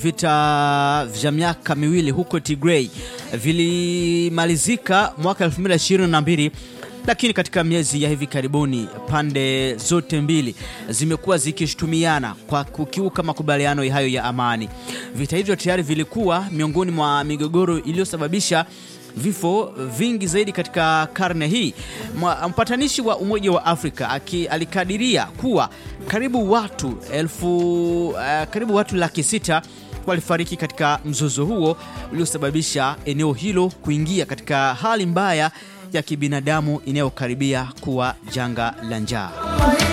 vita vya miaka miwili huko Tigray vilimalizika mwaka 2022 lakini katika miezi ya hivi karibuni pande zote mbili zimekuwa zikishutumiana kwa kukiuka makubaliano hayo ya amani. Vita hivyo tayari vilikuwa miongoni mwa migogoro iliyosababisha vifo vingi zaidi katika karne hii. Mpatanishi wa Umoja wa Afrika aki, alikadiria kuwa karibu watu elfu uh, karibu watu laki sita walifariki katika mzozo huo uliosababisha eneo hilo kuingia katika hali mbaya ya kibinadamu inayokaribia kuwa janga la njaa.